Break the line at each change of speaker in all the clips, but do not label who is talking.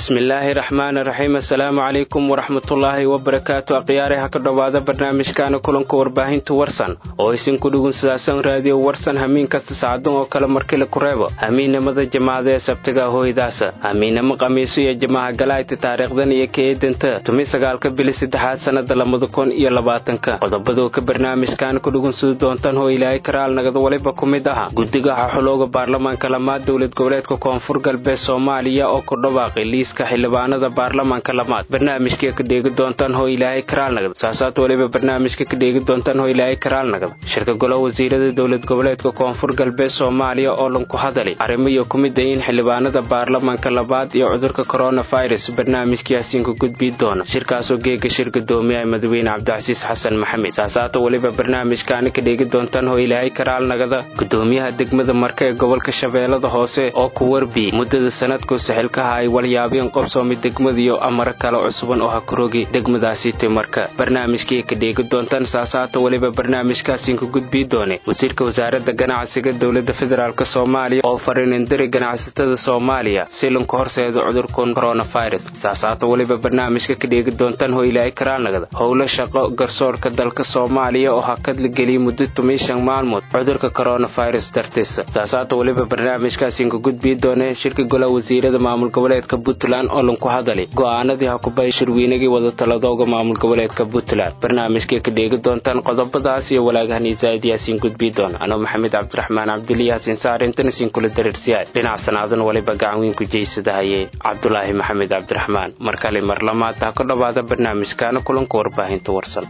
bismillaahi raxmaani raxiim assalaamu calaykum waraxmatullaahi wabarakaatu akhyaare ha ka dhowaada barnaamijkaana kulanka warbaahinta warsan oo isinku dhugunsadasan raadiyo warsan hamiin kasta sacdan oo kale markila ku reebo hamiinnimada jamaacada ee sabtiga hooydaasa hamiinnimo khamiiso iyo jamaaha galaayta taariikhdan iyo ka eedanta tumi sagaalka bili saddexaad sannada labada kun iyo labaatanka qodobadoo ka barnaamijkaana ku dhugunsadi doontaan hoo ilaahay karaal nagada waliba ku mid aha guddiga xaxulooga baarlamaanka lamaad dowlad goboleedka koonfur galbeed soomaaliya oo ku dhawaaqay liiska xildhibaanada baarlamaanka lamaad barnaamijka ka dheegi doontaan hoo ilaahay karaalnagada saasaad waliba barnaamijka ka dheegi doontaan hoo ilaahay karaalnagada shirka golaha wasiirada dowlad goboleedka koonfur galbeed soomaaliya oo lanku hadalay arrimo iyo ku mid ayiin xildhibaanada baarlamaanka labaad iyo cudurka koronafirus barnaamijkaasiinku gudbii doona shirkaasoo geega shir gadoomiyaha madaxweyne cabdicasiis xasan maxamed saasaata waliba barnaamijkaani ka dheegi doontaan hoo ilaahay karaalnagada gudoomiyaha degmada marka ee gobolka shabeellada hoose oo ku warbi muddada sanadku saxilkaha ay walyaabeen qobsoomi degmadiyo amaro kale cusuban oo ha kurogi degmadaasi timarka barnaamijkii ka dheegi doontaan saasaata weliba barnaamijkaasiinku gudbii doone wasiirka wasaaradda ganacsiga dowladda federaalk soomaaliya oo fariinindiri ganacsatada soomaaliya si lanku horseedo cudurkan koronafirus saasaata weliba barnaamijka ka dheegi doontaan hoo ilaahay karaalnagada howlo shaqo garsoorka dalka soomaaliya oo hakadla geliyay muddo tumishan maalmood cudurka koronafirus dartiisa saasaata weliba barnaamijkaasiinku gudbii doone shirka golaha wasiirada maamul goboleedka puntland oo lanku hadalay go'aanadii hakubay shirweynagii wadatalladooga maamul goboleedka puntland barnaamijkay ka dheegi doontaan qodobadaas iyo walaagahan isaa'id yaasiin gudbii doona anoo maxamed cabdiraxmaan cabdili yaasiin saarintana siin kula dareersiyaay dhinac sanaadan waliba gacanweyn ku jeysadahaye cabdulaahi maxamed cabdiraxmaan mar kale mar lamaad ha ka dhowaada barnaamijkaana kulanka warbaahinta warsan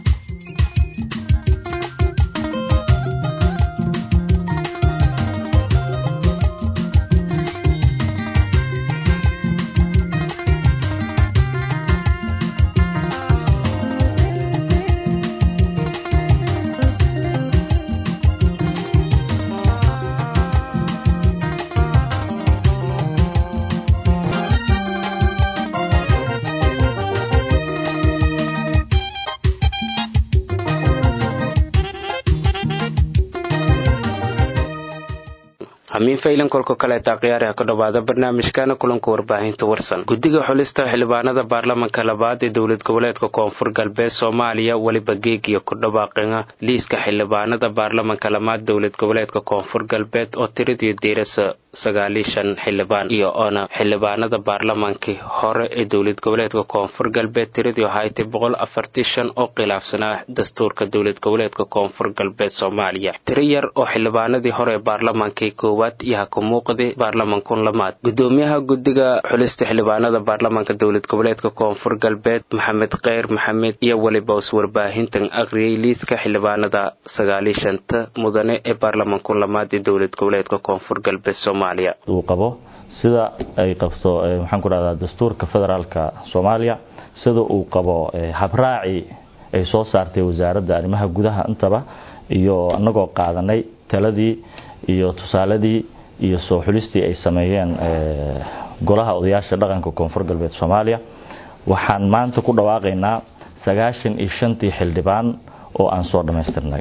hamiin faylan kolka kaleeta khiyaari ha ka dhowaada barnaamijkana kulanka warbaahinta warsan guddiga xulista xildhibaanada baarlamanka labaad ee dowlad goboleedka koonfur galbeed soomaaliya weliba geegiyo ku dhawaaqina liiska xildhibaanada baarlamanka lamaad dowlad goboleedka koonfur galbeed oo tiradii diirasa sagaalishan xildhibaan iyo oona xildhibaanada baarlamankii hore ee dowlad goboleedka koonfur galbeed tiradii haytay boqol afartii shan oo khilaafsanaa dastuurka dowlad goboleedka koonfur galbeed soomaaliya tiro yar oo xildhibaanadii hore ee baarlamankii koowaad iyo ha ku muuqday baarlamankun lamaad gudoomiyaha guddiga xulista xildhibaanada baarlamanka dowlad goboleedka koonfur galbeed maxamed kheyr maxamed iyo weliba us warbaahintan akhriyay liiska xildhibaanada sagaaliishanta mudane ee baarlamankun lamaad ee dowlad goboleedka koonfur galbeed soomaaliya
uu qabo sida ay qabto maxaan ku dhahdaa dastuurka federaalka soomaaliya sida uu qabo habraaci ay soo saartay wasaaradda arrimaha gudaha intaba iyo anagoo qaadanay taladii iyo tusaaladii iyo soo xulistii ay sameeyeen golaha odayaasha dhaqanka koonfur galbeed soomaaliya waxaan maanta ku dhawaaqaynaa sagaashan iyo shantii xildhibaan oo aan soo dhammaystirnay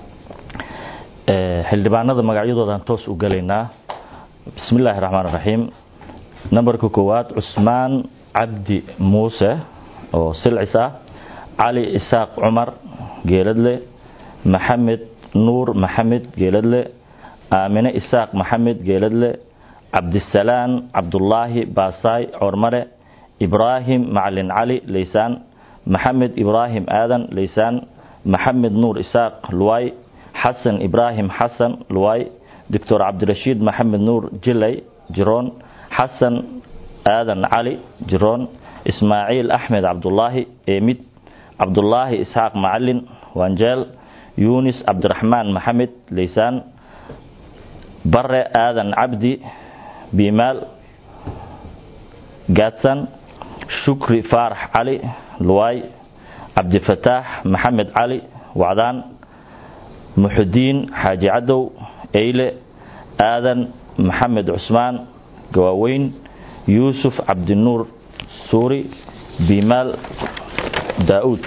xildhibaanada magacyadoodaan toos u gelaynaa bismi illaahi raxmaan raxiim nambarka koowaad cusmaan cabdi muuse oo silcis ah cali isaaq cumar geeladle maxamed nuur maxamed geeladle aamine isaaq maxamed geeladle cabdisalaan cabdulaahi baasaay coormare ibraahim macalin cali leysaan maxamed ibraahim aadan leysaan maxamed nuur isaaq luwaay xasan ibraahim xasan luwaay doctor cabdirashiid maxamed nuur jilay jiroon xasan aadan cali jiroon ismaaciil axmed cabdulaahi eemid cabdulaahi isxaaq macalin wanjeel yunis cabdiraxmaan maxamed leysaan bare aadan cabdi biimaal gaadsan shukri faarax cali luwaay cabdifataax maxamed cali wacdaan muxudiin xaaji cadow eyle aadan maxamed cusmaan gawaaweyn yuusuf cabdinuur suuri biimaal daa'uud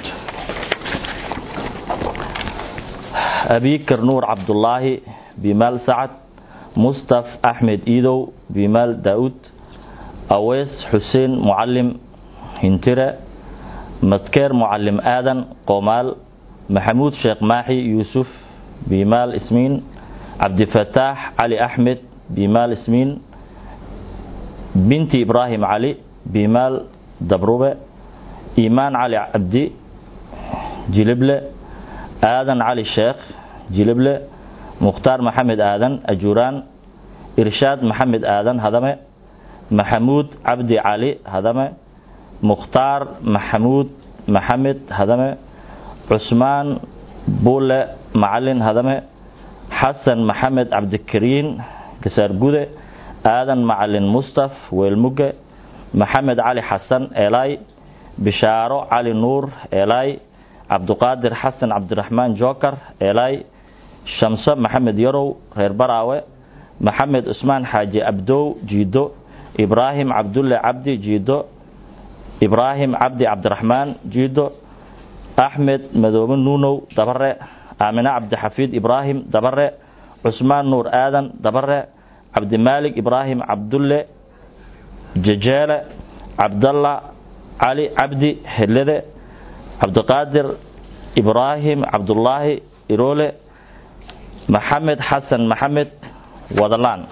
abikar nuur cabdulaahi biimaal sacad mustaf axmed iidow biimaal daa'uud aweys xuseen mucalim hintire madkeer mucalim aadan qoomaal maxamuud sheekh maaxi yuusuf bimaal ismiin cabdifataax cali axmed bimaal ismiin binti ibraahim cali bimaal dabrube iimaan cali cabdi jilible aadan cali sheekh jilible mukhtaar maxamed aadan ajuuraan irshaad maxamed aadan hadame maxamuud cabdi cali hadame mukhtaar maxamuud maxamed hadame cusmaan buule macalin hadame xasan maxamed cabdikariin kasaargude aadan macalin mustaf weelmuge maxamed cali xasan eelaay bishaaro cali nuur eelaay cabduqaadir xasan cabdiraxmaan jookar eelaay shamso maxamed yarow reer baraawe maxamed cusmaan xaaji abdow jiido ibraahim cabdulle cabdi jiido ibraahim cabdi cabdiraxmaan jiido axmed madoobe nuunow dabare aamine cabdixafiid ibraahim dabare cusmaan nuur aadan dabare cabdimaalik ibraahim cabdulle jejeele cabdalla cali cabdi hedlede cabdiqaadir ibraahim cabdullaahi iroole maxamed xasan maxamed wadalaan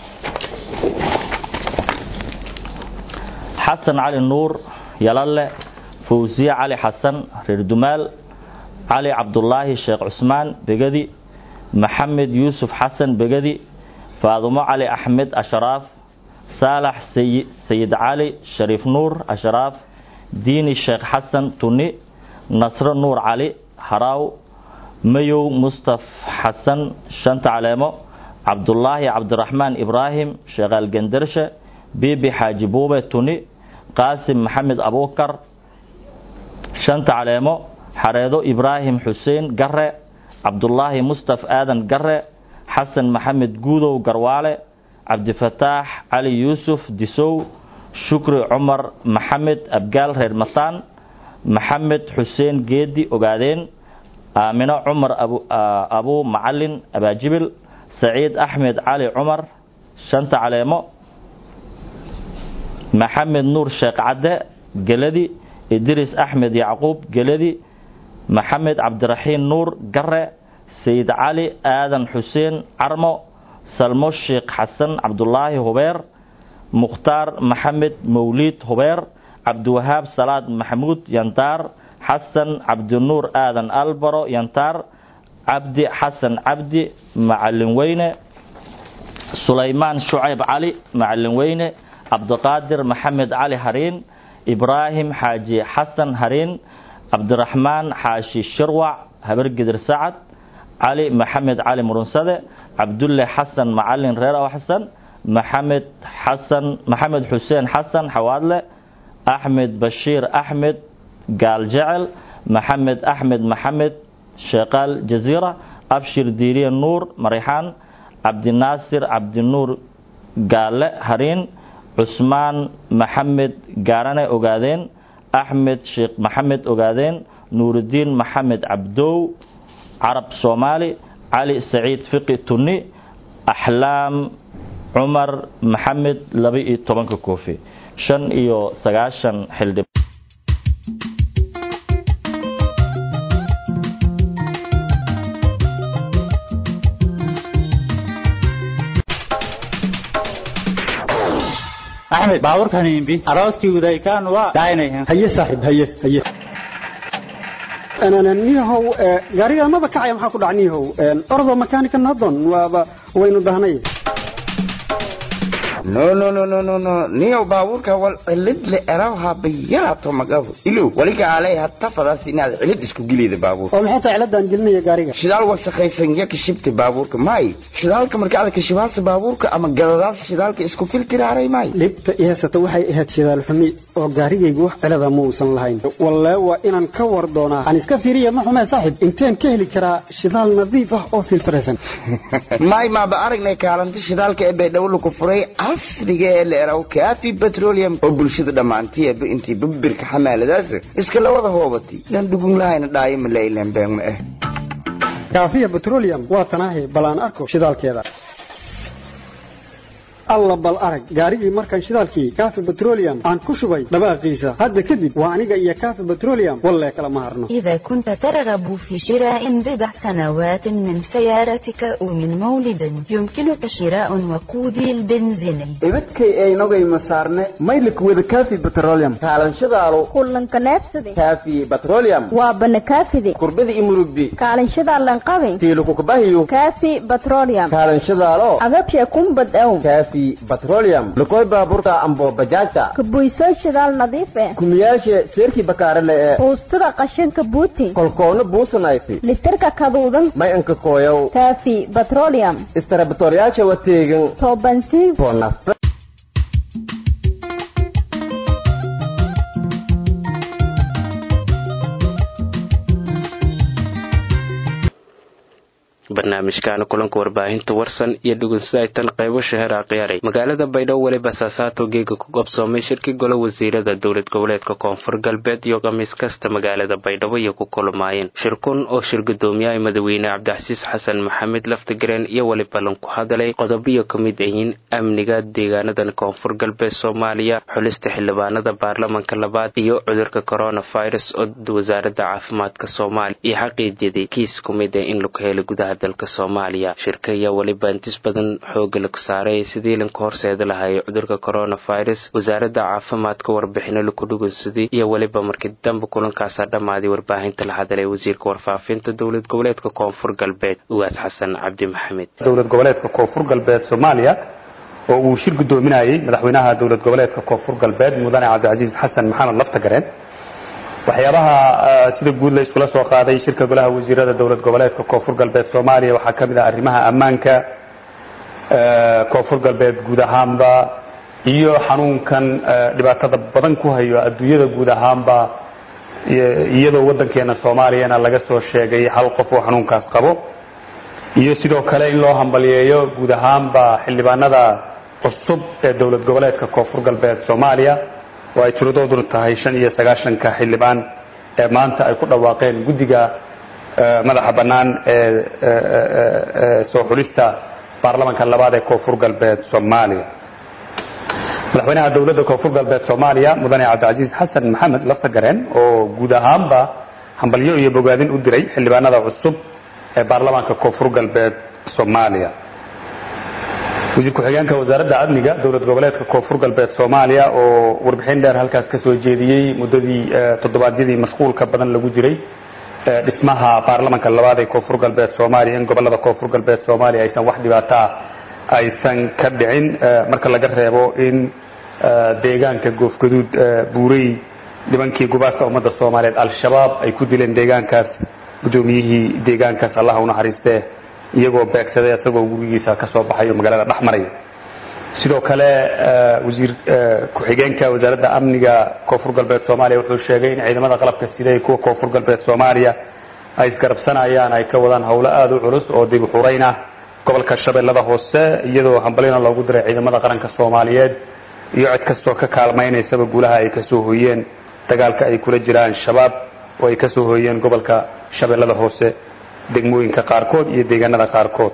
xasan cali nuur yalalle fawsiye cali xasan reer dumaal cali cabdulaahi sheekh cusmaan begedi maxamed yuusuf xasan begedi faadumo cali axmed ashraaf saalax sayid cali shariif nuur ashraaf diini sheekh xasan tuni nasro nuur cali haraaw mayow mustaf xasan shanta caleemo cabdulaahi cabdiraxmaan ibraahim sheekhaal gendarshe bibi xaaji buube tuni qaasim maxamed abuukar shanta caleemo xareedo ibraahim xuseen gare cabdulaahi mustaf aadan gare xasan maxamed guudow garwaale cabdifataax cali yuusuf disow shukri cumar maxamed abgaal reer mataan maxamed xuseen geedi ogaadeen aamino cumar abuu macalin abaajibil saciid axmed cali cumar shanta caleemo maxamed nuur sheekh cadde geladi idris axmed yacquub geladi maxamed cabdiraxiin nuur gare sayid cali aadan xuseen carmo salmo sheekh xasan cabdulaahi hubeer mukhtaar maxamed mawliid hubeer cabdiwahaab salaad maxamuud yantaar xasan cabdinuur aadan albaro yantaar cabdi xasan cabdi macalin weyne sulaymaan shucayb cali macalin weyne cabdiqaadir maxamed cali hariin ibraahim xaaji xasan hariin cabdiraxmaan xaashi shirwac habargidir sacad cali maxamed cali murunsade cabdulle xasan macalin reer aw xasan maxamed xasan maxamed xuseen xasan xawaadle axmed bashiir axmed gaaljecel maxamed axmed maxamed sheekaal jaziira abshir diiriye nuur marixaan cabdinaasir cabdinuur gaale hariin cusmaan maxamed gaarane ogaadeen axmed sheekh maxamed ogaadeen nuurudiin maxamed cabdow carab soomaali cali saciid fiqi tunni axlaam cumar maxamed laba iyo tobanka koofi shan iyo sagaashan xildhib
axmed baaburkan imbi arooskii udaykaan waa daaynayan
haye saaxiib haye haye niyahow gaariga maba kacaya maxaa ku dhac niyahow ordo makanika nadon waaba waynu dahnay
no no no no no no niyow baabuurka wal cilid le erawha bayarato magabu ilow waliga alay hatta fadaas inaad cilid isku gilida baabuur
oo maxay tahay ciladan gelinaya gaariga
shidaal wasakhaysan ya kashibta baabuurka may shidaalka marka aad kashibaasa baabuurka ama gadadaas shidaalka isku filtiraaray may
dhibta i haysata waxay ahayd shidaal xumi oo gaarigaygu wax cilada ma uusan lahayn walle waa inaan ka war doonaa aan iska fiiriya ma xumee saaxiib inteen ka heli karaa shidaal nadiif ah oo filtraysan
may maaba aragnay kaalinta shidaalka ee baydhabo ku furay casriga ee la eraw kaafi petroleum oo bulshada dhammaantiiba intii babirka xamaaladaas iska la wada hoobatay lan dhugun lahayna dhaayo ma lailan been ma ah
kaafiya petroleum waa tanaahi bal aan arko shidaalkeeda alla bal arag gaarigii markaan shidaalkii kaafi petroleum aan ku shubay dhawaaqiisa hadda kadib waa aniga iyo kaafi petroleum wallee kala ma harno
إذا كنت ترغب في شراء بضع سنوات من سيارتك أو من مولد يمكنك شراء وقودي البنزيني
ibadkay aynogay masaarne maylik wada kaafi petroleum kaalanshadaalo
kullanka neebsade
kaafi petroleum
waa banakaafide
kurbada imurubbi
kaalinshada lanqabe
tiilukukubahiyo
kaafi petroleum
kaalanshadaalo
agabshe kumbad ow
kaafi petroleum lukoy baaburta ambo bajaajta
kabuysoo shidaal nadiif eh
kumiyaashe seerkii bakaarale ee
buustada qashinka buuti
kolkoona buusanayti
litirka kaduudan
may anka kooyow
kaafi petroleum
istarabatoryaasha wateegan
toobansiin
foonafta
barnaamijkaana kulanka warbaahinta warsan iyo dhugunsaytan qaybo shahera khiyaaray magaalada baydhabo weliba saasaato geega ku qabsoomay shirkii golo wasiirada dowlad goboleedka koonfur galbeed iyo khamiis kasta magaalada baydhabo iyo ku kulmaayeen shirkun oo shir gudoomiyaha madaxweyne cabdixasiis xasan maxamed laftigareen iyo weliba lanku hadalay qodobiyo ka mid ahiin amniga deegaanadan koonfur galbeed soomaaliya xulista xildhibaanada baarlamanka labaad iyo cudurka coronavirus oo wasaaradda caafimaadka soomaaliya iyo xaqiijiyadii kiis ku mid ah in lagu helay gudaha dalka soomaaliya shirka ayaa weliba intis badan xooga lagu saaray sidii lanka horseeda lahaayay cudurka coronavirus wasaaradda caafimaadka warbixino laku dhugunsaday iyo weliba markii dambe kulankaasaa dhammaaday warbaahinta la hadalay wasiirka warfaafinta dowlad goboleedka koonfur galbeed ugaas xasan cabdi maxamed
dowlad goboleedka koonfur galbeed soomaaliya oo uu shir gudoominayay madaxweynaha dowlad goboleedka koonfur galbeed mudane cabdicasiis xasan maxamed laftagareen waxyaabaha sida guud la iskula soo qaaday shirka golaha wasiirada dowlad goboleedka koonfur galbeed soomaaliya waxaa ka mid ah arrimaha ammaanka koonfur galbeed guud ahaanba iyo xanuunkan dhibaatada badan ku hayo adduunyada guud ahaanba iyadoo waddankeena soomaaliyana laga soo sheegay hal qof oo xanuunkaas qabo iyo sidoo kale in loo hambaliyeeyo guud ahaanba xildhibaanada cusub ee dowlad goboleedka koonfur galbeed soomaaliya oo ay tiradooduna tahay shan iyo sagaashanka xildhibaan ee maanta ay ku dhawaaqeen guddiga madaxa bannaan ee soo xulista baarlamanka labaad ee koonfur galbeed soomaaliya madaxweynaha dowladda koonfur galbeed soomaaliya mudane cabdicasiis xasan maxamed laftagareen oo guud ahaanba hambalyo iyo bogaadin u diray xildhibaanada cusub ee baarlamaanka koonfur galbeed soomaaliya wasiir ku-xigeenka wasaaradda amniga dowlad goboleedka koonfur galbeed soomaaliya oo warbixin dheer halkaas ka soo jeediyey muddadii toddobaadyadii mashquulka badan lagu jiray dhismaha baarlamanka labaad ee koonfur galbeed soomaaliya in gobolada koonfur galbeed soomaaliya aysan wax dhibaato ah aysan ka dhicin marka laga reebo in deegaanka goofgaduud buurey nimankii gubaaska ummadda soomaaliyeed al-shabaab ay ku dileen deegaankaas guddoomiyihii deegaankaas allah u naxariistee iyagoo beegsaday isagoo gurigiisa ka soo baxay oo magaalada dhex maraya sidoo kale wasiir ku-xigeenka wasaaradda amniga koonfur galbeed soomaaliya wuxuu sheegay in ciidamada qalabka sida ee kuwa koonfur galbeed soomaaliya ay isgarabsanayaan ay ka wadaan howlo aada u culus oo dib u xurayn ah gobolka shabeellada hoose iyadoo hambalina loogu diray ciidamada qaranka soomaaliyeed iyo cid kastoo ka kaalmaynaysaba guulaha ay kasoo hooyeen dagaalka ay kula jiraan shabaab oo ay kasoo hooyeen gobolka shabeellada hoose degmooyinka qaarkood iyo deegaanada qaarkood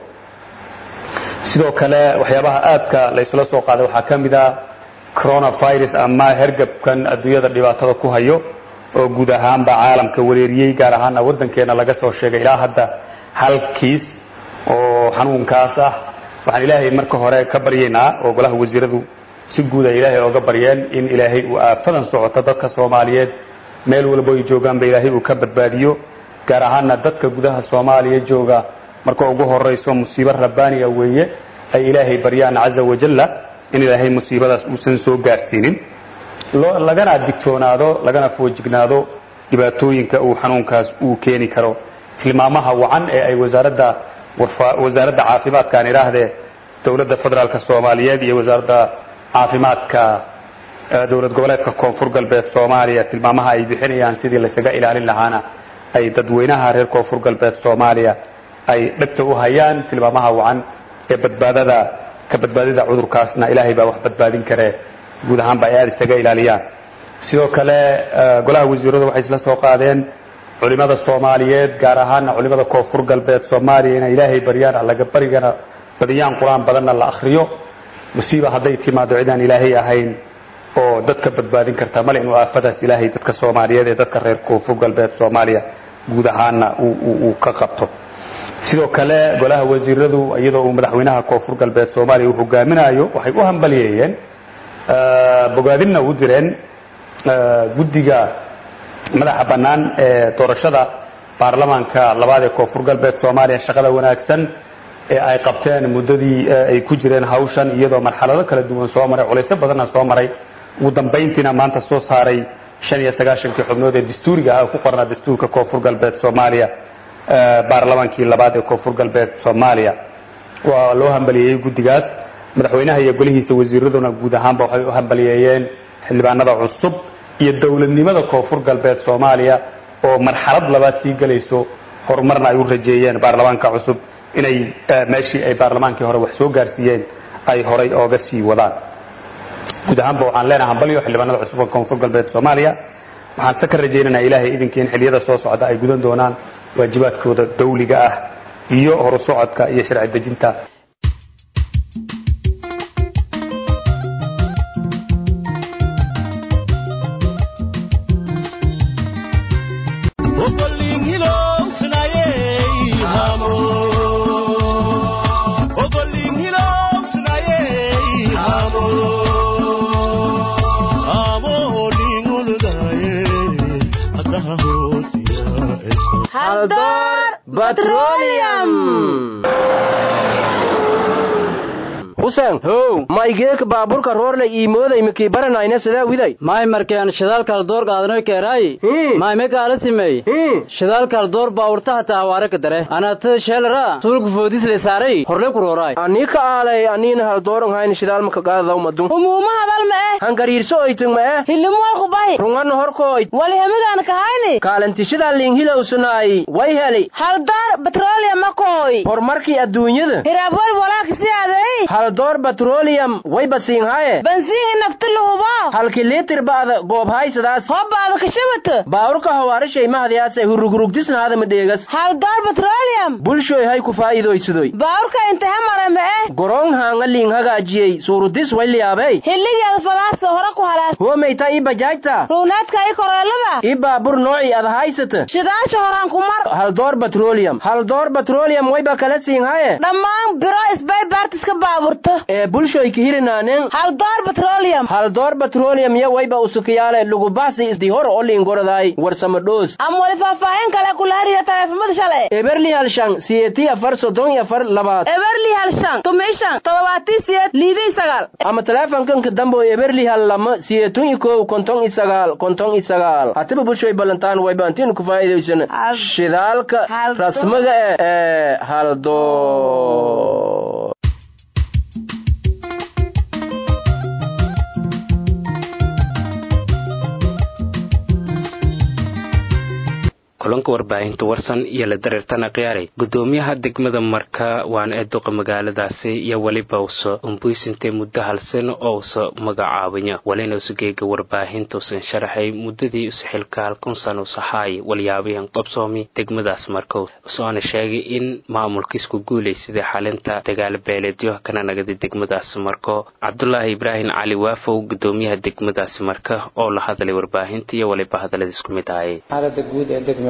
sidoo kale waxyaabaha aadka la isla soo qaaday waxaa ka mid ah coronavirus ama hergabkan adduunyada dhibaatada ku hayo oo guud ahaanba caalamka wareeriyey gaar ahaana waddankeena laga soo sheegay ilaa hadda hal kiis oo xanuunkaas ah waxaan ilaahay marka hore ka baryaynaa oo golaha wasiiradu si guud ay ilaahay ooga baryeen in ilaahay uu aafadan socoto dadka soomaaliyeed meel walbo ay joogaanba ilaahay uu ka badbaadiyo gaar ahaana dadka gudaha soomaaliya jooga marka ugu horayso musiibo rabbaaniga weeye ay ilaahay baryaan caza wajalla in ilaahay musiibadaas uusan soo gaarsiinin lagana digtoonaado lagana foojignaado dhibaatooyinka uu xanuunkaas uu keeni karo tilmaamaha wacan ee ay wasaaradda wasaaradda caafimaadka aan idhaahdee dowladda federaalka soomaaliyeed iyo wasaaradda caafimaadka dowlad goboleedka koonfur galbeed soomaaliya tilmaamaha ay bixinayaan sidii laysaga ilaalin lahaana ay dadweynaha reer koonfur galbeed soomaaliya ay dhegta u hayaan tilmaamaha wacan ee badbaadada ka badbaadida cudurkaasna ilaahay baa wax badbaadin karee guud ahaanba ay aada isaga ilaaliyaan sidoo kale golaha wasiiradu waxay isla soo qaadeen culimada soomaaliyeed gaar ahaana culimada koonfur galbeed soomaaliya inay ilaahay baryaan allaga barigana badiyaan qur-aan badanna la akriyo musiiba hadday timaado cidaan ilaahay ahayn oo dadka badbaadin karta male inuu aafadaas ilaahay dadka soomaaliyeed ee dadka reer koonfur galbeed soomaaliya guud ahaana uu ka qabto sidoo kale golaha wasiiradu iyadoo uu madaxweynaha koonfur galbeed soomaaliya uu hogaaminayo waxay u hambaliyeeyeen bogaadinna u direen guddiga madaxa bannaan ee doorashada baarlamaanka labaad ee koonfur galbeed soomaaliya shaqada wanaagsan ee ay qabteen muddadii ay ku jireen hawshan iyadoo marxalado kala duwan soo maray culaysyo badanna soo maray ugu dambayntiina maanta soo saaray shan iyo sagaashankii xubnood ee dastuuriga ah ku qornaa dastuurka koonfur galbeed soomaaliya baarlamaankii labaad ee koonfur galbeed soomaaliya waa loo hambaliyeeyey guddigaas madaxweynaha iyo golihiisa wasiiraduna guud ahaanba waxay u hambaliyeeyeen xildhibaanada cusub iyo dowladnimada koonfur galbeed soomaaliya oo marxalad labaad sii gelayso horumarna ay u rajeeyeen baarlamaanka cusub inay meeshii ay baarlamaankii hore wax soo gaarsiiyeen ay horay ooga sii wadaan guud ahaanba waxaan leenahay hambalyo xildhibaanada cusub ee koonfur galbeed soomaaliya waxaan se ka rajaynaynaa ilaahay idinkii in xilliyada soo socda ay gudan doonaan waajibaadkooda dawliga ah iyo horu socodka iyo sharci dejinta
husen how maygeeka baaburka roorle iimooday mikii baranayna sidaa widay
may markeen shidaalkal door qaadanoy keeraayi may me kaala simey shidaalkal door baawurta hataa hawaare ka dare anatada sheelara sulku foodisle saaray horle ku rooraay
anii ka aalay aniina hal dooran hayn shidaalmaka qaadadaw madun
umuuma hadal ma eh
hangariirso oytug ma eh
hilimoy kubahi
rungana horkooyd
walihamigaan kahayni
kaalantishadaa liinghilowsanaay way heli
hal door batrooliya makooy
horumarkii adduunyada
hiraabwal walaakisi aday
hal door batroliyam way basiinhaye
bansiihi nafti lahubo
halki liitir ba'da goobhaysadaas
hobbaada kashabata
baawurka hawaarishay mahadyaase hurugurugdisnaada madheegas
hal door batrooliyam
bulshoy hay ku faa'iidaysadoy
baawurka intaha mara ma eh
goroon haanga liing hagaajiyey suurudis way liyaabey
hilligeeda falaasta hore ku halaas
huwamayta ii bajaajta
ruunaadka ii koreelada
ii baabur noocii ad haysata
shidaasha horaan ku mar
hal door batroliyam hal door batroliyam wayba kala siinhaye
dhammaan biro isbay baartiska baaburta
ee bulshoyka hirinaanen
hal door batrooliyam
hal door batroliyam yo wayba usukiyaale lugubaxsi isdi hor oo liingoradaay warsama dhoos
ama wali faahfaahin kale kula hariya taleefamada shalay
eberli hal shan siyeeti afar soddon iyo afar labaad
eberli hal shan tumi shan todobaatii siyeed liidii sagaal
ama taleefankanka dambe oo eberli hal lama siyeetun iyo kow konton iyo sagaal konton iyo sagaal hatiba bulshoy ballantaan wayba antiinu ku faa'iidaysan shidaalka rasmiga eh ee hal door
kulanka warbaahinta warsan iyo la dareertana khiyaaray gudoomiyaha degmada marka waana ee duqa magaaladaasi iyo weliba usa umbuysintay muddo hal sano oo usa magacaabanya walina usageega warbaahinta usan sharaxay muddadii usa xilka halkun sano usahaay walyaabahan qabsoomi degmadaas marka usoona sheegay in maamulkiisku guulaysaday xalinta dagaal beeleedyo kana nagada degmadaas marko cabdulaahi ibraahim cali waafow gudoomiyaha degmadaasi marka oo la hadlay warbaahinta iyo waliba hadaladiis ku mid ahayay
xaalada guud ee degmada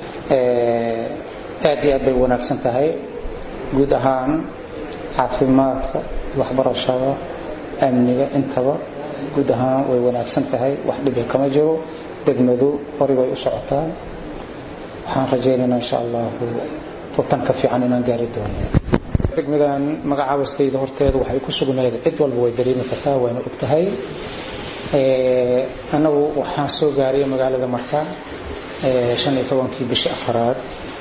aad iyo aad bay wanaagsan tahay guud ahaan caafimaadka waxbarashada amniga intaba guud ahaan way wanaagsan tahay wax dhibi kama jiro degmadu horay bay u socotaa waxaan rajaynaynaa insha allahu tutan ka fiican inaan gaari doono degmadan magacaabastayda horteeda waxay ku sugnayd cid walba way dareemi kartaa wayna og tahay annagu waxaan soo gaaraya magaalada marka shan iyo tobankii bishii afaraad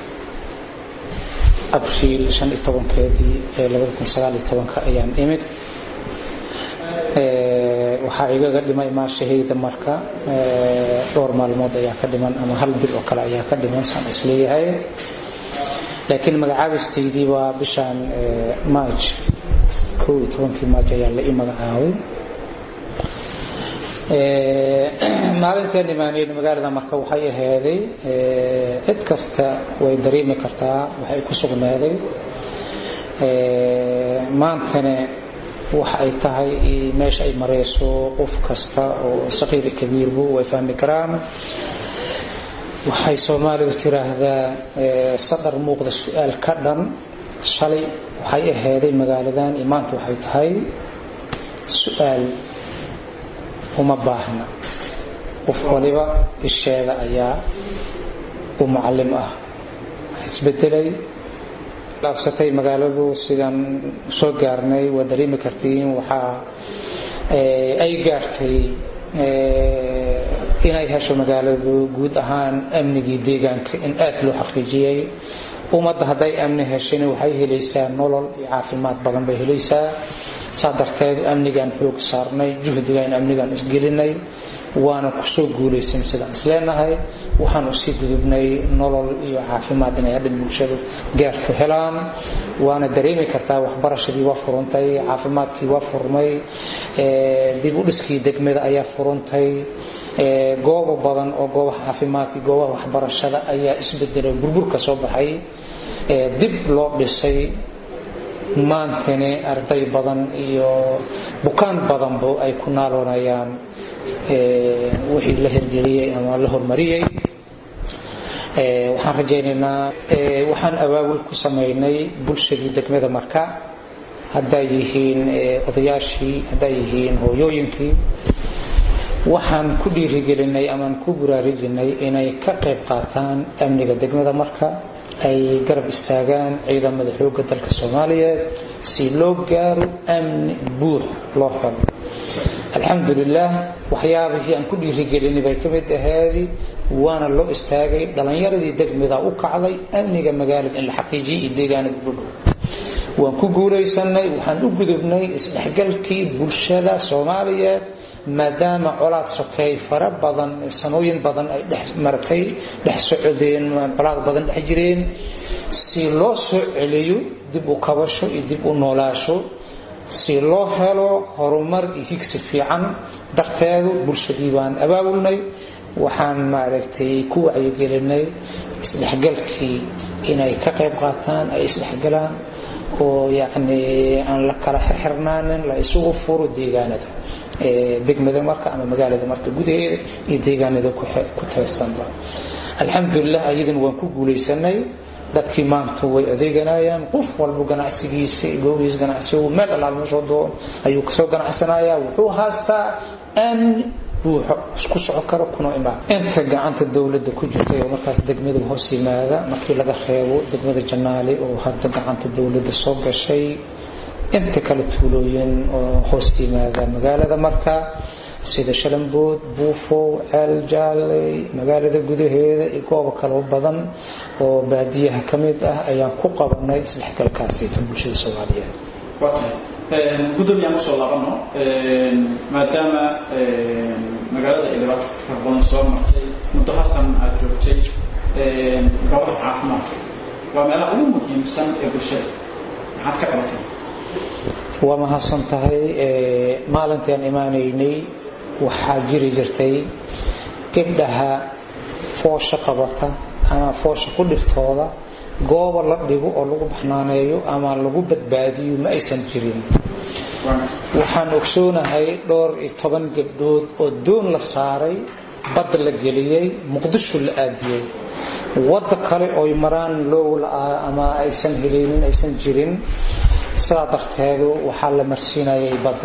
abriil shan iyo tobankeedii ee labada kun sagaal iyo tobanka ayaan imid waxaa igaga dhimay maashahayda marka dhowr maalmood ayaa ka dhiman ama hal bil oo kale ayaa ka dhiman saan isleeyahay laakiin magacaabistaydii waa bishaan maaj kow iyo tobankii maaj ayaa la ii magacaabay maalinteen imaanayn magaalada marka waxay ahaaday cid kasta way dareemi kartaa waxay ku sugnaaday maantana waxa ay tahay meesha ay marayso qof kasta oo saqiir iyo kabiirbu way fahmi karaan waxay soomaalidu tiraahdaa sadar muuqda su-aal ka dhan shalay waxay ahaaday magaaladan iyo maanta waxay tahay su-aal uma baahna qof waliba isheeda ayaa u macallim ah isbedelay dhaafsatay magaaladu sidaan soo gaarnay waa dareemi kartiin waxaa ay gaartay inay hesho magaaladu guud ahaan amnigii deegaanka in aad loo xaqiijiyey ummadda hadday amni heshina waxay helaysaa nolol iyo caafimaad badan bay helaysaa saa darteed amnigaan xoog saarnay juhdigaan amnigaan isgelinay waana kusoo guulaysan sidaan isleenahay waxaan usii gudubnay nolol iyo caafimaad inay hadhan bulshadu gaarto helaan waana dareemi kartaa waxbarashadii waa furantay caafimaadkii waa furmay dib u dhiskii degmada ayaa furantay goobo badan oo goobaha caafimaadkii goobaha waxbarashada ayaa isbedelay burburka soo baxay dib loo dhisay maantani arday badan iyo bukaan badanba ay ku naaloonayaan wixii la hirgeliyey ama la hormariyey waxaan rajaynaynaa waxaan awaawil ku samaynay bulshadii degmada marka hadday yihiin odayaashii hadday yihiin hooyooyinkii waxaan ku dhiirigelinay amaan ku buraarujinay inay ka qayb qaataan amniga degmada marka ay garab istaagaan ciidamada xoogga dalka soomaaliyeed si loo gaaro amni buux loo helo alxamdulilah waxyaabihii aan ku dhiirigelinay bay ka mid ahaadi waana loo istaagay dhalinyaradii degmada u kacday amniga magaalada in la xaqiijiyay iyo deegaanada budhow waan ku guulaysanay waxaan u gudubnay isdhexgalkii bulshada soomaaliyeed maadaama colaad sokeey fara badan sanooyin badan ay dhex maratay dhex socodeen colaad badan dhex jireen si loo soo celiyo dib u kabasho iyo dib u noolaasho si loo helo horumar iyo higsi fiican darteedu bulshadii baan abaabulnay waxaan maaragtay ku wacyigelinay isdhexgalkii inay ka qayb qaataan ay isdhexgalaan oo yacni aan la kala xirxirnaanin la isugu furo deegaanada degmada marka ama magaalada marka gudaheeda iyo deegaanada ku teersanba alxamdulilah ayadan waan ku guulaysanay dadkii maanta way adeeganayaan qof walba ganacsigiisa goobihiis ganacsigu meel alaal meeshoo doon ayuu kasoo ganacsanayaa wuxuu haastaa amni buuxo isku soco karo kuna imaan inta gacanta dowladda ku jirtay oo markaas degmada hoos yimaada markii laga reebo degmada janaale oo hadda gacanta dowladda soo gashay inta kale tuulooyin oo hoos yimaada magaalada marka sida shalambood buufow ceel jaaley magaalada gudaheeda iyo goobo kaloo badan oo baadiyaha ka mid ah ayaan ku qabanay isdhexgalkaasita bulshada soomaaliyeed
guddoomiyaan kusoo laabano maadaama magaalada ay dhibaato fara badan soo martay muddo hasan aad joogtay goobaha caafimaadka waa meelaha ugu muhiimsan ee bulshada maxaad ka qabatay
waa mahadsan tahay maalintii aan imaanaynay waxaa jiri jirtay gabdhaha foosha qabata ama foosha ku dhiftooda gooba la dhigo oo lagu baxnaaneeyo ama lagu badbaadiyo ma aysan jirin waxaan ogsoonahay dhowr iyo toban gabdhood oo doon la saaray badda la geliyey muqdisho la aadiyey wadda kale oy maraan loow la-aa ama aysan helinin aysan jirin sidaa darteedu waxaa la marsiinayay badda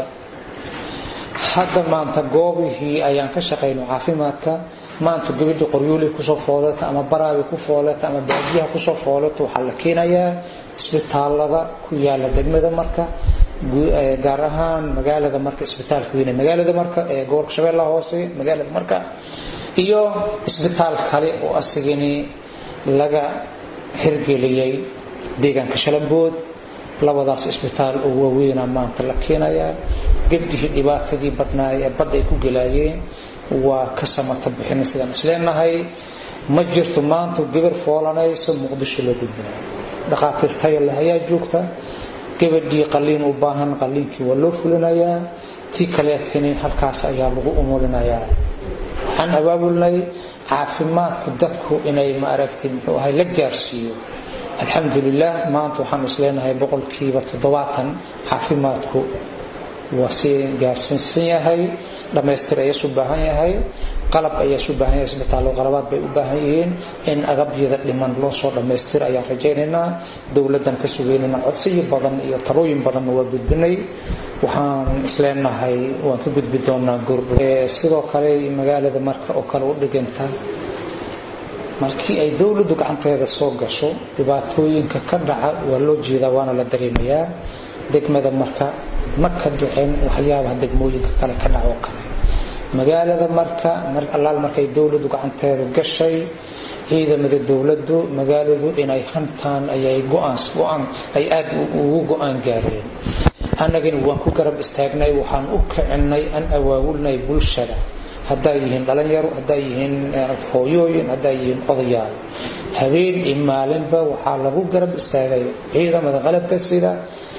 hadda maanta goobihii ayaan ka shaqayno caafimaadka maanta gabadhii qoryooley kusoo foolata ama baraabi ku foolata ama baadiyaha kusoo foolata waxaa la keenayaa isbitaalada ku yaala degmada marka gaar ahaan magaalada marka isbitaalka weyne magaalada marka ee gobolka shabeellaha hoose magaalada marka iyo isbitaal kale oo asigani laga hirgeliyey deegaanka shalambood labadaas isbitaal oo waaweyna maanta la keenayaa gabdhihii dhibaatadii badnaa ee badda ay ku gelaayeen waa ka samata bixina sidaan isleenahay ma jirto maanta gabar foolanayso muqdisho loo gudbinayo dhakhaatiir taya leh ayaa joogta gabadhii qaliin u baahan qaliinkii waa loo fulinayaa tii kaleetini halkaas ayaa lagu umulinayaa waxaan abaabulnay caafimaadku dadku inay maaragtay muxuu ahay la gaarsiiyo alxamdulilah maanta waxaan isleenahay boqolkiiba toddobaatan caafimaadku waa si gaarsiinsan yahay dhammaystir ayaas u baahan yahay qalab ayaas u baahan yahay isbitaallo qalabaad bay u baahan yihiin in agabyada dhiman loo soo dhammaystira ayaan rajaynaynaa dowladdan ka sugeynayna codsiyo badan iyo talooyin badanna waa gudbinay waxaan isleenahay waan ka gudbi doonaa goordhow sidoo kale magaalada marka oo kale u dhiganta markii ay dowladdu gacanteeda soo gasho dhibaatooyinka ka dhaca waa loo jeedaa waana la dareemayaa degmada marka ma ka dhicin waxyaabaha degmooyinka kale ka dhaca oo kale magaalada marka allaal markay dowladdu gacanteedu gashay ciidamada dowladdu magaaladu inay hantaan ayay go-aan go-aan ay aad ugu go-aan gaareen annagana waan ku garab istaagnay waxaan u kicinay an awaawulnay bulshada hadday yihiin dhalinyaro hadday yihiin hooyooyin hadday yihiin odayaal habeen iyo maalinba waxaa lagu garab istaagay ciidamada qalabka sida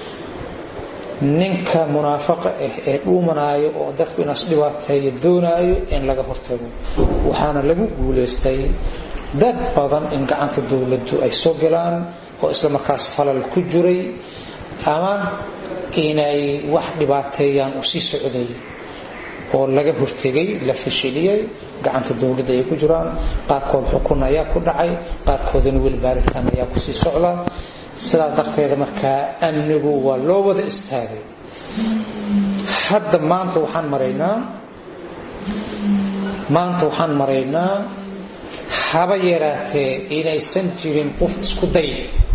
ninka munaafaqa ah ee dhuumanaayo oo dadku inaas dhibaateeyo doonaayo in laga hortago waxaana lagu guulaystay dad badan in gacanta dowladdu ay soo galaan oo isla markaas falal ku jiray ama inay wax dhibaateeyaan oo sii socday oo laga hortegay la fashiliyey gacanta dowladda ay ku jiraan qaarkood xukun ayaa ku dhacay qaarkoodana weli baaritaan ayaa kusii socda sidaas darteeda markaa amnigu waa loo wada istaagay hadda maanta waxaan maraynaa maanta waxaan maraynaa haba yaraatee inaysan jirin qof isku day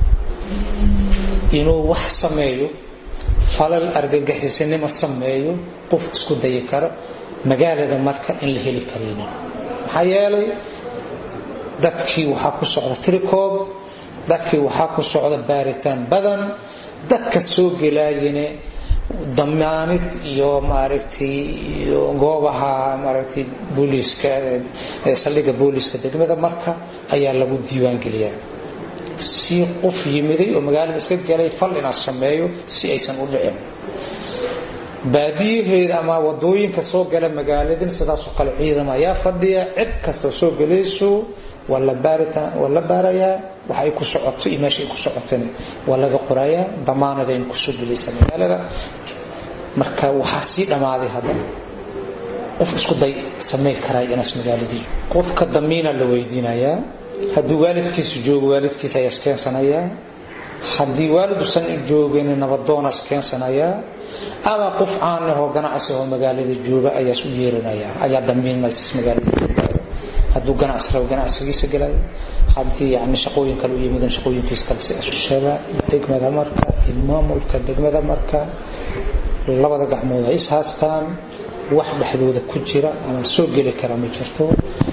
inuu wax sameeyo falal argagixisanimo sameeyo qof isku dayi karo magaalada marka in la heli karaynin maxaa yeelay dadkii waxaa ku socda tricoob dadkii waxaa ku socda baaritaan badan dadka soo gelaayane damaanid iyo maaragtay iyo goobaha maaragtay booliiska saldhigga booliiska degmada marka ayaa lagu diiwaangeliyaa si qof yimiday oo magaalada iska galay fal inaad sameeyo si aysan u dhicin baadiyaheeda ama wadooyinka soo gala magaaladin sidaasoo kale ciidam ayaa fadhiya cid kastoo soo gelayso waa la baaritaan waa la baarayaa waxa ay ku socoto iyo meesha ay ku socotana waa laga qorayaa damaanadayna kusoo gelaysa magaalada marka waxaa sii dhammaaday hadda qof isku day samay karaa inaas magaaladii qofka damiina la weydiinayaa haddii waalidkiisu joogo waalidkiisa ayaa iskeensanaya haddii waalidusan joogin nabadoona iskeensanaya ama qof caan ahoo ganacsi oo magaalada jooga ayaa u yeeranaya ayaa damiinaysa magaalada joogayo hadduu ganacsi rabo ganacsigiisa gelayo haddii yani shaqooyin kale u yimidan shaqooyinkiisa kale si ashada degmada marka iyo maamulka degmada marka labada gacmood ay is haastaan wax dhexdooda ku jira ama soo geli kara ma jirto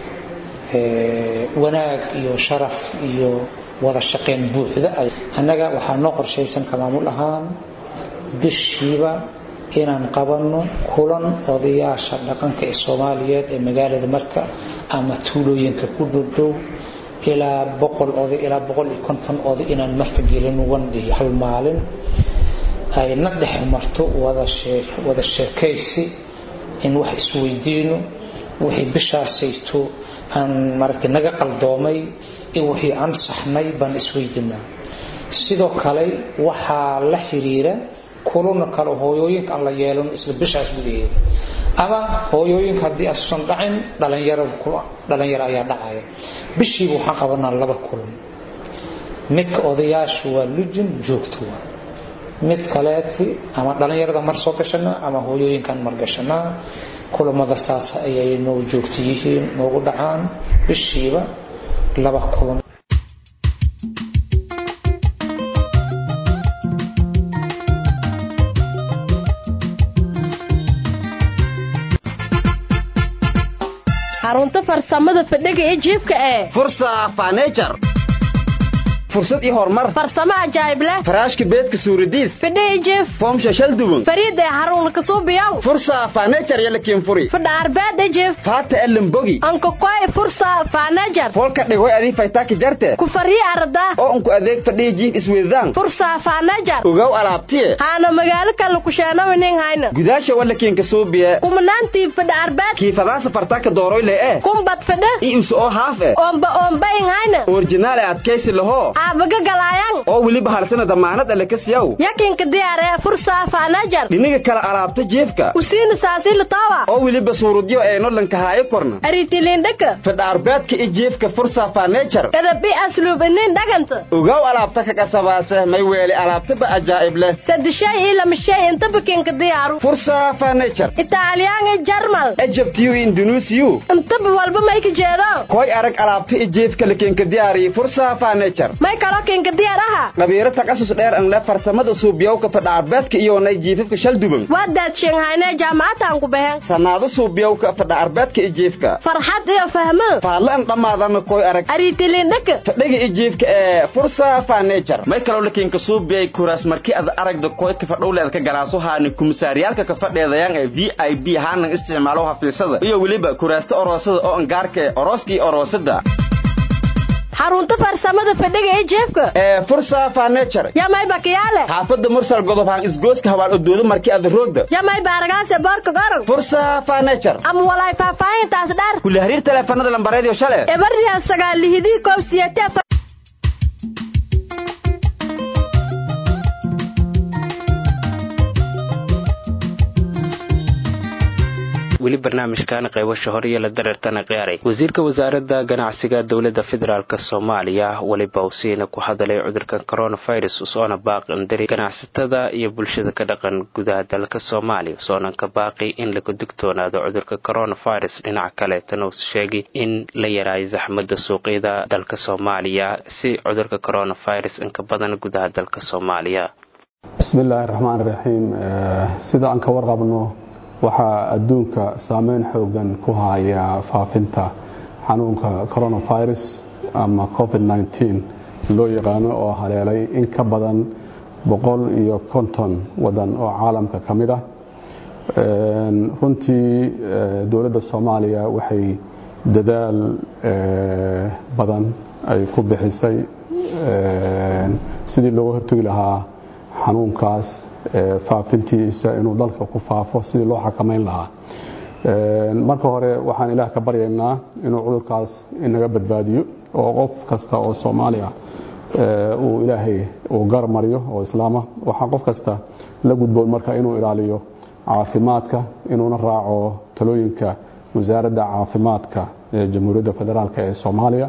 wanaag iyo sharaf iyo wada shaqayn buuxda annaga waxaa noo qorshaysan ka maamul ahaan bishiiba inaan qabanno kulan odayaasha dhaqanka ee soomaaliyeed ee magaalada marka ama tuulooyinka ku dhowdhow ilaa boqol oday ilaa boqol iyo konton oday inaan marka gelin wandhihi hal maalin ay na dhex marto wada sheekaysi in wax isweydiino wixii bishaasayto aan maaragtay naga qaldoomay in wixii aan saxnay baan isweydinaa sidoo kale waxaa la xiriira kulana kale hooyooyinka aan la yeelan isla bishaas gudaheeda ama hooyooyinka haddii asusan dhacin dhalinyarada dhalinyaro ayaa dhacaya bishiiba waxaan qabanaa laba kulan midka odayaashu waa lujin joogto waa mid kaleeti ama dhalinyarada mar soo gashanaa ama hooyooyinkaan mar gashanaa kulamada saas ayay noo joogto yihiin noogu dhacaan bishiiba laba kulan
xarunta farsamada fadhiga ee jiibka ee
fursa fanejar fursad iyo horumar
farsamo ajaayib leh
faraashka beedka suuradiis
fadhi jiif
foomsha shal duwan
fariida ee xarun kasuubiyaw
fursa fanejar yala kiinfuri
fadha arbeed jiif
faata elimbogi
anka koy fursa fanejar
folka dhigoy adii faytaaki jarte
ku fariya arda
oo unku adeeg fadhiya jiif isweydaan
fursa fanejar
ogow alaabtiye
haana magaalo kale ku sheenawinin hayna
gudaasha wala kiinka suubiye
kumanaantii fadha arbeed
kiifadaasa fartaaka dooroy le eh
kumbad fadha
i usu oo haaf eh
oomba oombayin hayna
orjinaal ee adkaysi lahoo
aabaga galaayan
oo weliba halsana damaanad alle ka siyaw
yakinka diyaaree fursaa faanajar
dhiniga kala alaabta jeefka
usiina saasiilatawa
oo weliba suurudyo ee nodlanka haayo korna
aritilindhaka
fadhaarbeedka i jeefka fursaa faanejar
edabi asluub inin dhaganta
ogow alaabta ka qasabaase may weeli alaabtaba ajaa'ib leh
sadishay iyo lamashay inta bakinka diyaaru
fursaa faanejar
italyaanga jarmal
ejabtiyu indunuusiyu
intaba walba may ka jeedo
koy arag alaabta i jeefka lakinka diyaariyi fursaa faanejar
may kaloo kinka diyaar aha
qabiiro takasus dheer an le farsamada suubiyowka fadhaarbeedka iyoonay jiifafka shalduban
waa daadshenhayne jaamacataan ku baheen
sannaado suubiyowka fadhaarbeedka i jeefka
farxad iyo fahmo
faadla an dhammaadana koy arag
aritilindhaka
fadhiga i jeefka ee fursaa faanejar may kaloo lakinka suubiyay kuraas markii ad aragda koydka fadhowleed ka galaaso haani kumisaaryaalka ka fadheedayaan ee v i b haanan isticmaalo hafiisada iyo weliba kuraasta oroosada oo angaarka ee orooska iyo oroosada
xarunta farsamada fadhiga ee jeefka
ee fursa furniture
yamay bakiyaale
xaafada mursal godob haan isgooska hawaal odoodo markii aad roogda
yamay baaragaase boorka goran
fursa furniture
ama walaay faahfaahintaas dheer
kula xiriir teleefanada lambareed iyo shale
ebarriya sagaal lihidii koob siyate
weli barnaamijkan qaybasha hore iyo la dareertana qiyaaray wasiirka wasaaradda ganacsiga dowladda federaalk soomaaliya weliba usiina ku hadalay cudurka coronavirus usoona baaqindiri ganacsatada iyo bulshada ka dhaqan gudaha dalka soomaaliya usoonan ka baaqi in laga digtoonaado cudurka coronavirus dhinaca kaleetana uu sheegay in la yaraayo zaxmada suuqyada dalka soomaaliya si cudurka coronavirus inka badan gudaha dalka soomaaliya
bismillaahi raxmaan raxiim sida aan ka warqabno waxaa adduunka saameyn xoogan ku haya faafinta xanuunka coronavirus ama covid-19 loo yaqaano oo haleelay in ka badan boqol iyo konton wadan oo caalamka ka mid ah runtii dowladda soomaaliya waxay dadaal badan ay ku bixisay sidii looga hortegi lahaa xanuunkaas faafintiisa inuu dalka ku faafo sidii loo xakamayn lahaa marka hore waxaan ilaah ka baryaynaa inuu cudurkaas inaga badbaadiyo oo qof kasta oo soomaaliya uu ilaahay uu garmariyo oo islaama waxaa qof kasta la gudboon marka inuu ilaaliyo caafimaadka inuuna raaco talooyinka wasaaradda caafimaadka ee jamhuuriyadda federaalk ee soomaaliya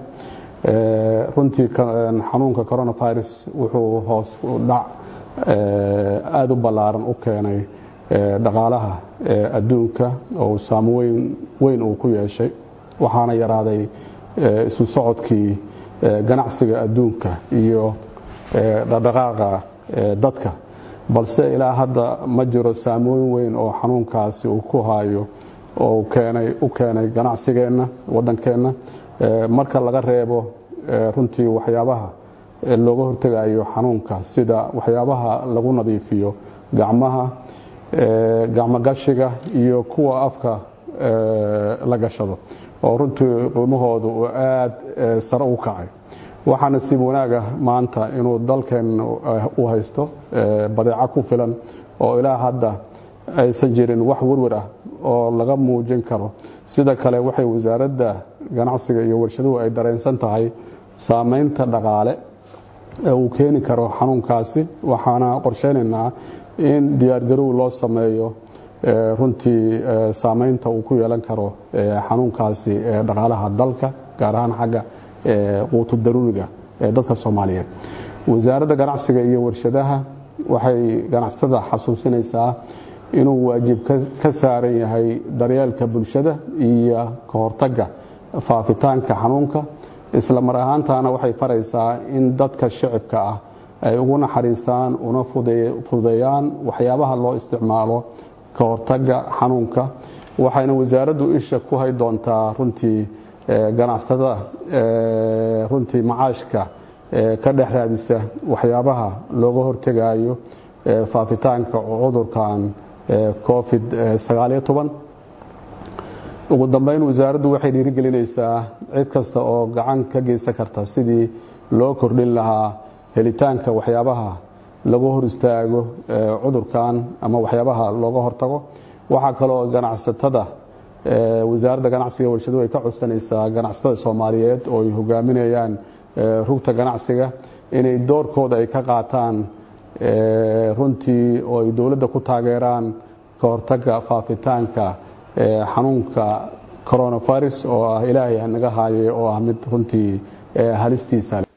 runtii xanuunka coronavirus wuxuu hoos u dhac aada u ballaaran u keenay dhaqaalaha adduunka oo saameyn weyn uu ku yeeshay waxaana yaraaday isu socodkii ganacsiga adduunka iyo dhaqdhaqaaqa dadka balse ilaa hadda ma jiro saameyn weyn oo xanuunkaasi uu ku hayo oo keenay u keenay ganacsigeenna waddankeenna marka laga reebo runtii waxyaabaha looga hortegayo xanuunka sida waxyaabaha lagu nadiifiyo gacmaha gacmogashiga iyo kuwa afka la gashado oo runtii qiimahooda uu aad sare u kacay waxaa nasiib wanaaga maanta inuu dalkeen u haysto badeeco ku filan oo ilaa hadda aysan jirin wax werwer ah oo laga muujin karo sida kale waxay wasaaradda ganacsiga iyo warshaduhu ay dareensan tahay saameynta dhaqaale uu keeni karo xanuunkaasi waxaana qorsheynaynaa in diyaargarow loo sameeyo runtii saameynta uu ku yeelan karo xanuunkaasi dhaqaalaha dalka gaar ahaan xagga quutu daruuriga ee dadka soomaaliyeed wasaaradda ganacsiga iyo warshadaha waxay ganacsatada xasuusinaysaa inuu waajib ka saaran yahay daryeelka bulshada iyo ka hortagga faafitaanka xanuunka isla mar ahaantaana waxay faraysaa in dadka shicibka ah ay ugu naxariistaan una fududeeyaan waxyaabaha loo isticmaalo ka hortagga xanuunka waxayna wasaaraddu isha ku hay doontaa runtii ganacsatada runtii macaashka ka dhex raadisa waxyaabaha looga hortegayo faafitaanka cudurkan covid sagaaliyo toban ugu dambeyn wasaaraddu waxay dhiirigelinaysaa cid kasta oo gacan ka geysan karta sidii loo kordhin lahaa helitaanka waxyaabaha lagu hor istaago cudurkan ama waxyaabaha looga hortago waxaa kaloo ganacsatada wasaaradda ganacsiga warshaduhu ay ka codsanaysaa ganacsatada soomaaliyeed oo ay hogaaminayaan rugta ganacsiga inay doorkooda ay ka qaataan runtii oo ay dowladda ku taageeraan ka hortagga faafitaanka xanuunka coronavirus oo ah ilaahay naga haayay oo ah mid runtii halistiisa leh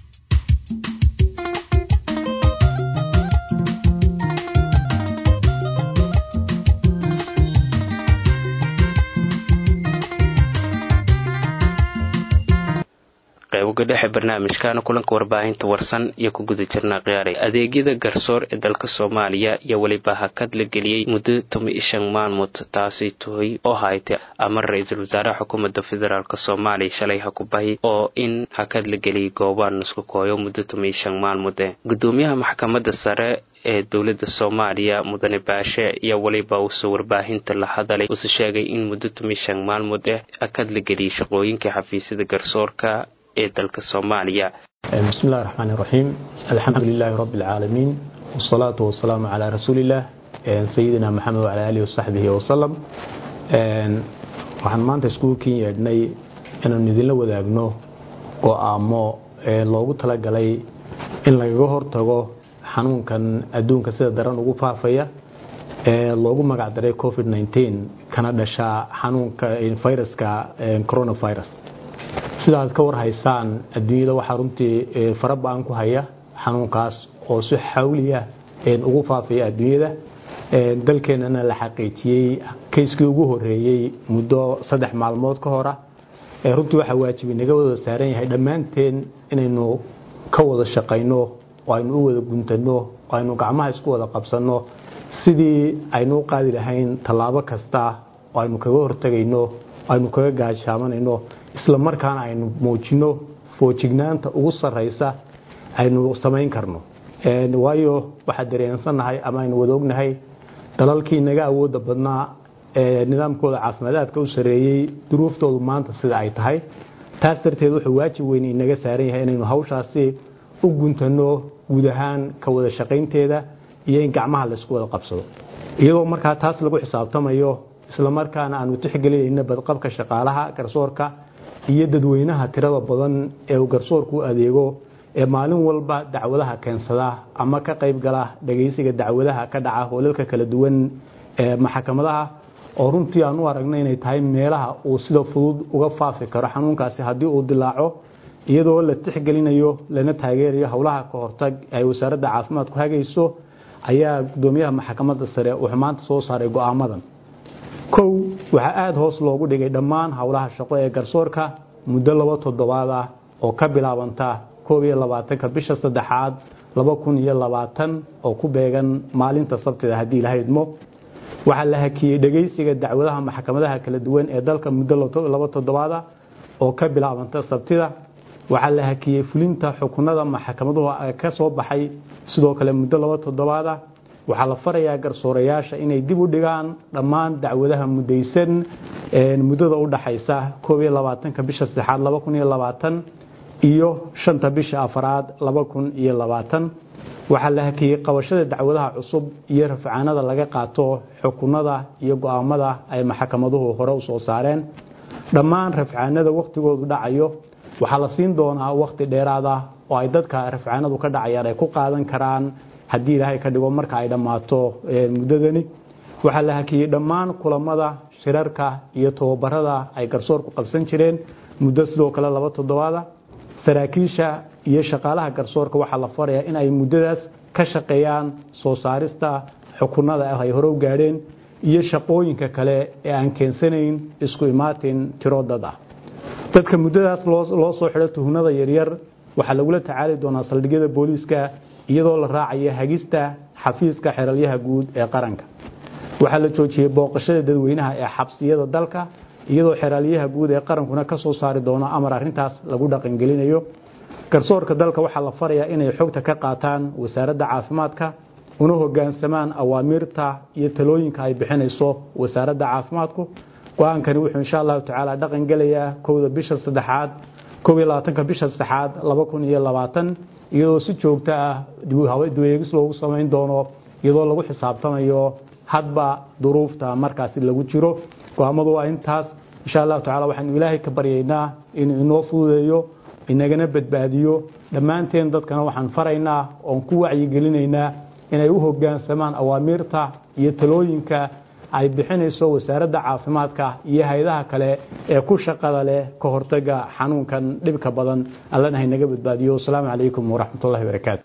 qayboga dhexe barnaamijkaana kulanka warbaahinta warsan iyo ku guda jirnaa khiyaaray adeegyada garsoor ee dalka soomaaliya iyo weliba hakad la geliyey muddo toban iyo shan maalmood taasi tuhay oo haytay amar ra-iisul wasaaraha xukuumadda federaalk soomaaliya shalay hakubahi oo in hakad la geliyay goobaan nusku kooyo muddo toban iyo shan maalmood eh gudoomiyaha maxkamadda sare ee dowladda soomaaliya mudane baashe iyo weliba uuse warbaahinta la hadalay uuse sheegay in muddo toban iyo shan maalmood eh hakad la geliyay shaqooyinkai xafiisyada garsoorka ee dalka soomaaliya
بسم الله الرحمن الرحيم الحمد لله رب العالمين والصلاة والسلام على رسول الله سيدنا محمد وعلى آله وصحبه وسلم waxaan maanta iskuulkiin yeedhnay inaanu idinla wadaagno go'aamo loogu talagalay in lagaga hortago xanuunkan adduunka sida daran ugu faafaya ee loogu magacdaray covid 19 kana dhasha xanuunka viruska coronavirus sidaad ka war haysaan adduunyada waxaa runtii fara ba-an ku haya xanuunkaas oo si xawliya ugu faafaya adduunyada dalkeenana la xaqiijiyey kayskii ugu horeeyey muddo saddex maalmood ka hora runtii waxaa waajibi naga wada saaran yahay dhammaanteen inaynu ka wada shaqayno oo aynu u wada guntano oo aynu gacmaha isku wada qabsanno sidii aynu u qaadi lahayn tallaabo kasta oo aynu kaga hortagayno aynu kaga gaashaamanayno isla markaana aynu muujino foojignaanta ugu sarraysa aynu samayn karno waayo waxaa dareensannahay ama aynu wada ognahay dalalkii naga awooda badnaa ee nidaamkooda caafimaadaadka u sareeyey duruuftoodu maanta sida ay tahay taas darteed wuxuu waajib weyn inaga saaran yahay inaynu hawshaasi u guntano guud ahaan ka wada shaqaynteeda iyo in gacmaha laysku wada qabsado iyadoo markaa taas lagu xisaabtamayo isla markaana aanu tixgelinayna badqabka shaqaalaha garsoorka iyo dadweynaha tirada badan ee uu garsoorku u adeego ee maalin walba dacwadaha keensada ama ka qayb gala dhagaysiga dacwadaha ka dhaca hoolalka kala duwan ee maxkamadaha oo runtii aan u aragna inay tahay meelaha uu sida fudud uga faafi karo xanuunkaasi haddii uu dilaaco iyadoo la tixgelinayo lana taageerayo howlaha ka hortag ay wasaaradda caafimaadku hagayso ayaa gudoomiyaha maxkamadda sare wuxuu maanta soo saaray go'aamadan kow waxaa aada hoos loogu dhigay dhammaan howlaha shaqo ee garsoorka muddo laba toddobaad ah oo ka bilaabanta koob iyo labaatanka bisha saddexaad laba kun iyo labaatan oo ku beegan maalinta sabtida haddii la haydmo waxaa la hakiyey dhegaysiga dacwadaha maxkamadaha kala duwan ee dalka muddo laba toddobaada oo ka bilaabanta sabtida waxaa la hakiyey fulinta xukunada maxkamaduhu ka soo baxay sidoo kale muddo laba toddobaada waxaa la farayaa garsoorayaasha inay dib u dhigaan dhammaan dacwadaha mudaysan muddada u dhaxaysa koob iyo labaatanka bisha saddexaad laba kun iyo labaatan iyo shanta bisha afaraad laba kun iyo labaatan waxaa la hakiyey qabashada dacwadaha cusub iyo rafcaanada laga qaato xukunada iyo go'aamada ay maxkamaduhu hore u soo saareen dhammaan rafcaanada wakhtigoodu dhacayo waxaa la siin doonaa wakhti dheeraad ah oo ay dadka rafcaanadu ka dhacayaan ay ku qaadan karaan haddii ilaahay ka dhigo marka ay dhammaato muddadani waxaa la hakiyey dhammaan kulamada shirarka iyo tababarada ay garsoorku qabsan jireen muddo sidoo kale laba toddobaada saraakiisha iyo shaqaalaha garsoorka waxaa la farayaa in ay muddadaas ka shaqeeyaan soo saarista xukunada ay hore u gaadheen iyo shaqooyinka kale ee aan keensanayn isku imaatin tiro dad ah dadka muddadaas loo soo xidho tuhnada yaryar waxaa lagula tacaali doonaa saldhigyada booliiska iyadoo la raacaya hagista xafiiska xeralyaha guud ee qaranka waxaa la joojiyey booqashada dadweynaha ee xabsiyada dalka iyadoo xeraalyaha guud ee qarankuna ka soo saari doono amar arrintaas lagu dhaqangelinayo garsoorka dalka waxaa la farayaa inay xogta ka qaataan wasaaradda caafimaadka una hogaansamaan awaamiirta iyo talooyinka ay bixinayso wasaaradda caafimaadku go-aankani wuxuu insha allahu tacaala dhaqan gelayaa kowda bisha saddexaad koob iyo labaatanka bisha saddexaad laba kun iyo labaatan iyadoo si joogto ah dweegis loogu samayn doono iyadoo lagu xisaabtamayo hadba duruufta markaasi lagu jiro go-aamadu waa intaas insha allahu tacala waxaanu ilaahay ka baryaynaa inuu inoo fududeeyo inagana badbaadiyo dhammaanteen dadkana waxaan faraynaa oon ku wacyigelinaynaa inay u hoggaansamaan awaamiirta iyo talooyinka ay bixinayso wasaaradda caafimaadka iyo hay-adaha kale ee ku shaqada leh ka hortaga xanuunkan dhibka badan allana haynaga badbaadiyo wasalaamu calaykum waraxmatullahi barakaatu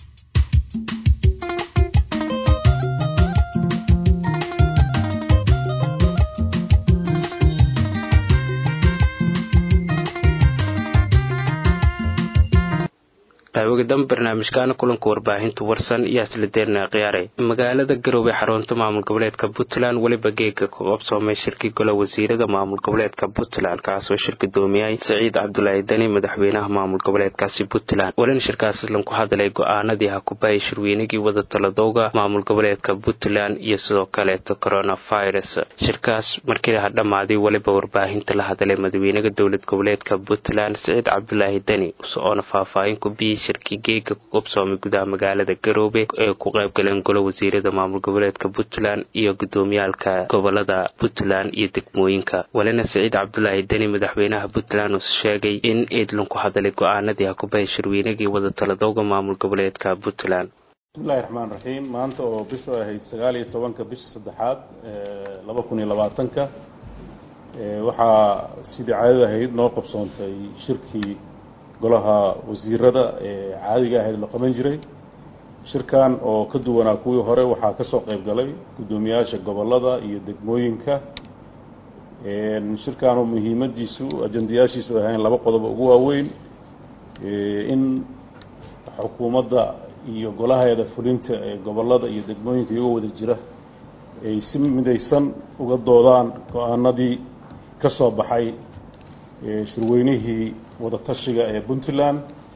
qaawigadan barnaamijkaana kulanka warbaahinta warsan iyo aslideerna khiyaaray magaalada garowe xarunta maamul goboleedka puntland weliba geega ku qabsoomay shirkii golo wasiirada maamul goboleedka puntland kaasoo shir gudoomiyay saciid cabdulaahi dani madaxweynaha maamul goboleedkaasi puntland walina shirkaas lanku hadlay go-aanadii hakubahay shirweynigii wadataladowga maamul goboleedka puntland iyo sidoo kaleeto coronavirus shirkaas markii ha dhammaaday weliba warbaahinta la hadlay madaxweynaha dowlad goboleedka puntland saciid cabdulaahi dani socoona faahfaahin ku biyey shirkii geega ku qabsoomay gudaha magaalada garoobe ee ku qayb galeen golo wasiirada maamul goboleedka puntland iyo gudoomiyaalka gobolada puntland iyo degmooyinka walina saciid cabdulaahi deni madaxweynaha puntland uu sheegay in eedlan ku hadlay go-aanadii hakubahay shirweynagii wadataladowga maamul goboleedka puntland
bismillahi raxmaan raxiim maanta oo bishu ahayd sagaal iyo tobanka bisha saddexaad laba kun iyo labaatanka waxaa sidii caadada ahayd noo qabsoontay shirkii golaha wasiirada ee caadiga ahayd la qaban jiray shirkan oo ka duwanaa kuwii hore waxaa ka soo qayb galay guddoomiyaasha gobolada iyo degmooyinka shirkanoo muhiimadiisu ajandayaashiisu ahayn laba qodob ugu waaweyn in xukuumadda iyo golaheeda fulinta ee gobolada iyo degmooyinka iyagoo wada jira ay si midaysan uga doodaan go-aanadii ka soo baxay shirweynihii wadatashiga ee puntland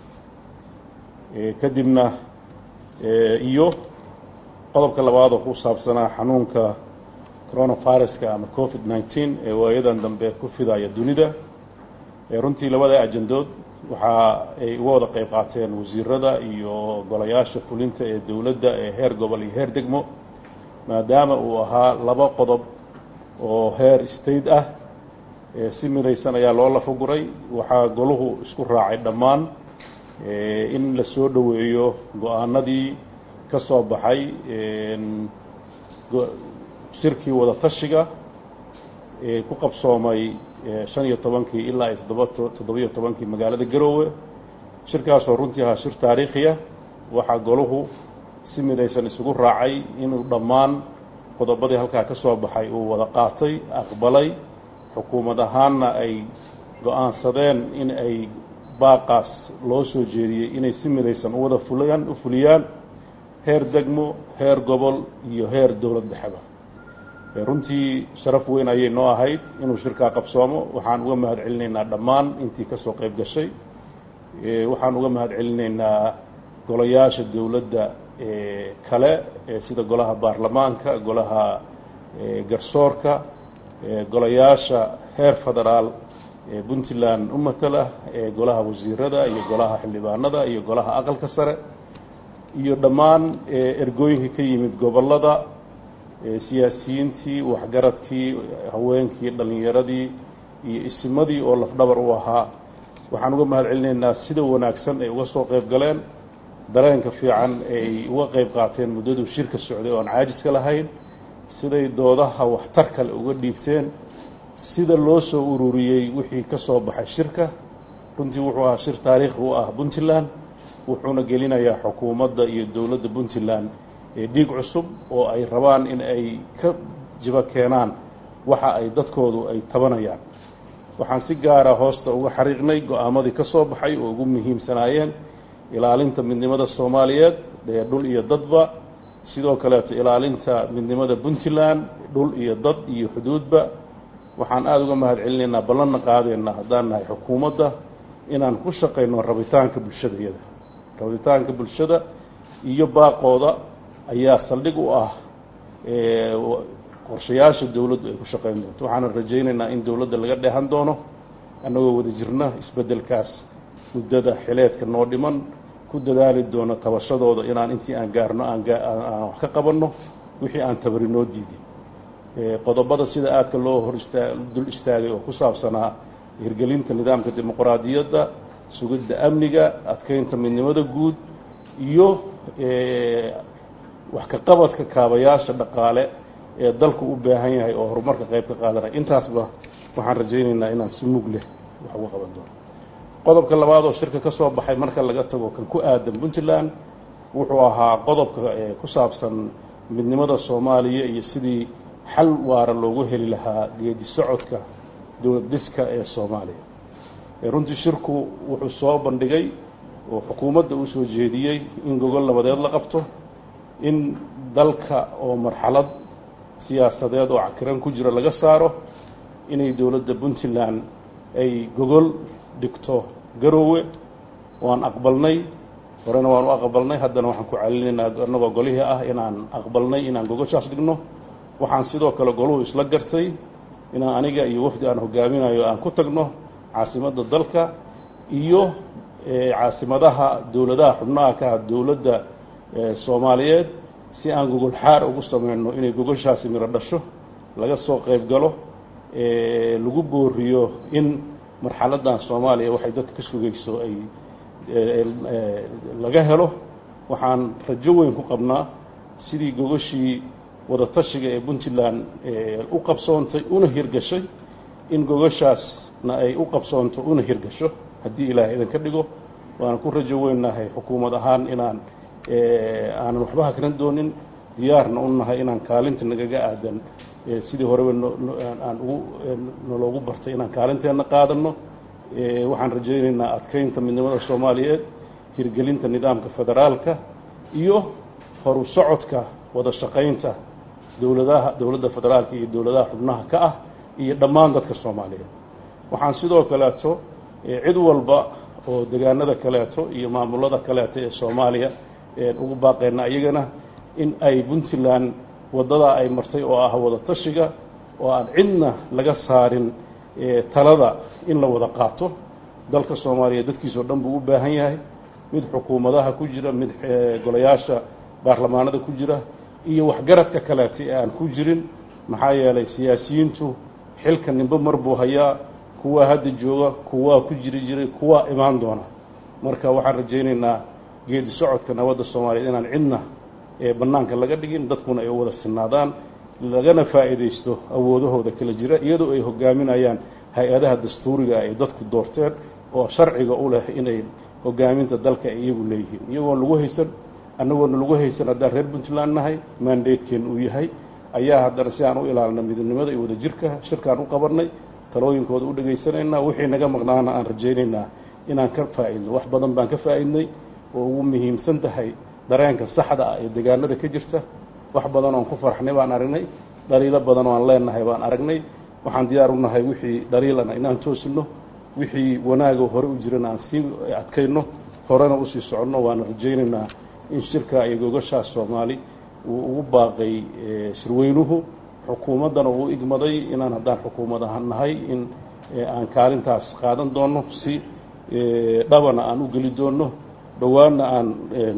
kadibna iyo qodobka labaad oo ku saabsanaa xanuunka coronaviruska ama covid nineteen ee waayadan dambe ku fidaya dunida runtii labada ajandood waxa ay uga wada qayb qaateen wasiirada iyo golayaasha fulinta ee dowladda ee heer gobol iyo heer degmo maadaama uu ahaa laba qodob oo heer state ah si midaysan ayaa loo lafaguray waxaa goluhu isku raacay dhammaan in la soo dhoweeyo go-aanadii ka soo baxay shirkii wadatashiga ee ku qabsoomay shan iyo tobankii ilaa iyo toddoba toddobiyo tobankii magaalada garoowe shirkaasoo runtii ahaa shir taariikhiya waxaa goluhu si midaysan isugu raacay inuu dhammaan qodobadii halkaa ka soo baxay uu wada qaatay aqbalay xukuumad ahaanna ay go-aansadeen in ay baaqaas loo soo jeediyey inay si midaysan u wada fuliyaan u fuliyaan heer degmo heer gobol iyo heer dowlad dhexeba runtii sharaf weyn ayay noo ahayd inuu shirkaa qabsoomo waxaan uga mahad celinaynaa dhammaan intii ka soo qayb gashay waxaan uga mahad celinaynaa golayaasha dowladda kale sida golaha baarlamaanka golaha garsoorka golayaasha heer federaal ee puntland u matala ee golaha wasiirada iyo golaha xildhibaanada iyo golaha aqalka sare iyo dhammaan ergooyinkii ka yimid gobolada siyaasiyiintii waxgaradkii haweenkii dhallinyaradii iyo isimadii oo lafdhabar u ahaa waxaan uga mahad celinaynaa sida wanaagsan ay uga soo qayb galeen dareenka fiican ay uga qayb qaateen muddaduu shirka socday oo aan caajiska lahayn siday doodaha waxtar kale uga dhiibteen sida loo soo ururiyey wixii ka soo baxay shirka runtii wuxuu ahaa shir taariikhi u ah puntland wuxuuna gelinayaa xukuumadda iyo dowladda puntland ee dhiig cusub oo ay rabaan in ay ka jibo keenaan waxa ay dadkoodu ay tabanayaan waxaan si gaara hoosta uga xariiqnay go-aamadii ka soo baxay oo ugu muhiimsanaayeen ilaalinta midnimada soomaaliyeed ee dhul iyo dadba sidoo kaleeto ilaalinta midnimada puntland dhul iyo dad iyo xuduudba waxaan aada uga mahad celinaynaa ballanna qaadeenna haddaan nahay xukuumadda inaan ku shaqayno rabitaanka bulshada iyada rabitaanka bulshada iyo baaqooda ayaa saldhig u ah qorshayaasha dowladdu ay ku shaqayn doonto waxaana rajaynaynaa in dowladda laga dheehan doono annagoo wada jirna isbeddelkaas muddada xileedka noo dhiman ku dadaali doono tabashadooda inaan intii aan gaarno aan wax ka qabanno wixii aan tabari noo diidin qodobada sida aadka loo hor istaa dul istaagay oo ku saabsanaa hirgelinta nidaamka dimuqraadiyadda sugidda amniga adkeynta midnimada guud iyo wax ka qabadka kaabayaasha dhaqaale ee dalku u baahan yahay oo horumarka qayb ka qaadanaya intaasba waxaan rajaynaynaa inaan si mug leh wax uga qaban doono qodobka labaad oo shirka ka soo baxay marka laga tago kan ku aadan puntland wuxuu ahaa qodobka ku saabsan midnimada soomaaliya iyo sidii xal waara loogu heli lahaa geedi socodka dowlad dhiska ee soomaaliya runtii shirku wuxuu soo bandhigay oo xukuumadda uu soo jeediyey in gogol nabadeed la qabto in dalka oo marxalad siyaasadeed oo cakiran ku jira laga saaro inay dowladda puntland ay gogol dhigto garoowe waan aqbalnay horena waan u aqbalnay haddana waxaan ku calinaynaa annagoo golihii ah inaan aqbalnay inaan gogoshaas dhigno waxaan sidoo kale goluhu isla gartay inaan aniga iyo wafdi aan hogaaminayo aan ku tagno caasimadda dalka iyo caasimadaha dowladaha xubnaha ka ah dowladda soomaaliyeed si aan gogol xaar ugu samayno inay gogoshaasi miro dhasho laga soo qayb galo lagu booriyo in marxaladdan soomaaliya waxay dadka ka sugayso ay laga helo waxaan rajo weyn ku qabnaa sidii gogoshii wadatashiga ee puntland u qabsoontay una hirgashay in gogoshaasna ay u qabsoonto una hirgasho haddii ilaahay idinka dhigo waana ku rajo weynahay xukuumad ahaan inaan aanan waxba hakran doonin diyaarna u nahay inaan kaalinta nagaga aadan sidii horeba aan ugu naloogu bartay inaan kaalinteenna qaadano waxaan rajaynaynaa adkeynta midnimada soomaaliyeed hirgelinta nidaamka federaalka iyo horu socodka wada shaqaynta dowladaha dowladda federaalka iyo dowladaha xubnaha ka ah iyo dhammaan dadka soomaaliyeed waxaan sidoo kaleeto cid walba oo degaanada kaleeto iyo maamulada kaleeto ee soomaaliya ugu baaqeyna iyagana in ay puntland waddadaa ay martay oo ah wada tashiga oo aan cidna laga saarin talada in la wada qaato dalka soomaaliya dadkiisao dhan buu u baahan yahay mid xukuumadaha ku jira mid golayaasha baarlamaanada ku jira iyo waxgaradka kaleeta ee aan ku jirin maxaa yeelay siyaasiyiintu xilka nimbe mar buu hayaa kuwaa hadda jooga kuwaa ku jiri jiray kuwaa imaan doona marka waxaan rajaynaynaa geedi socodka nabadda soomaaliyeed inaan cidna ee bannaanka laga dhigin dadkuna ay u wada sinaadaan lagana faa'iidaysto awoodahooda kala jira iyadoo ay hogaaminayaan hay-adaha dastuuriga ay dadku doorteen oo sharciga u leh inay hogaaminta dalka ay iyagu leeyihiin iyagoon lagu haysan annagoona lagu haysan haddaan reer puntland nahay maandeedkeen uu yahay ayaa haddana si aan u ilaalina midnimada iyo wadajirka shirkaan u qabannay talooyinkooda u dhegaysanaynaa wixii naga maqnaana aan rajaynaynaa inaan ka faa'idno wax badan baan ka faa'idnay oo ugu muhiimsan tahay dareenka saxda ah ee degaanada ka jirta wax badan oon ku farxnay baan aragnay dhaliilo badan oo aan leenahay baan aragnay waxaan diyaar u nahay wixii dhaliilana inaan toosino wixii wanaago hore u jirana aan sii adkayno horena usii soconno waana rajaynaynaa in shirka iyo gogashaas soomaali uu ugu baaqay shirweynuhu xukuumaddana uu igmaday inaan haddaan xukuumad ahaan nahay in aan kaalintaas qaadan doonno si dhabana aan u geli doonno dhowaanna aan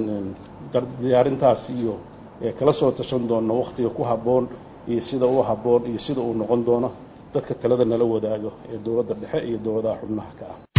diyaarintaas iyo kala soo tashan doonno wakhtiga ku habboon iyo sida u habboon iyo sida uu noqon doono dadka talada nala wadaago ee dowladda dhexe iyo dowladaha xubnaha ka ah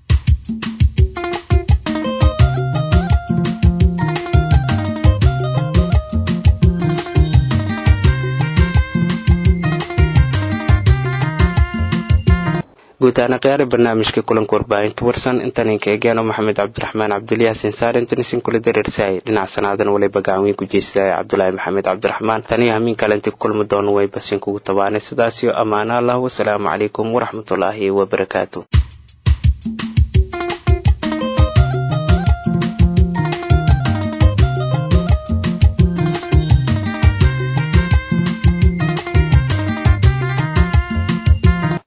guud ahaan khiyaari barnaamijka kulanka warbaahinta warsan intaninka egeano maxamed cabdiraxmaan cabduliyaasin saar intanisin kula dareersahay dhinac sanaadan waliba gacanweyn ku jeysadahay cabdulaahi maxamed cabdiraxmaan taniyo hamiin kale intii ku kulmi doono way basin kugu tabaanay sidaasiyo ammaano allah wasalaamu calaykum waraxmatullaahi wabarakaatu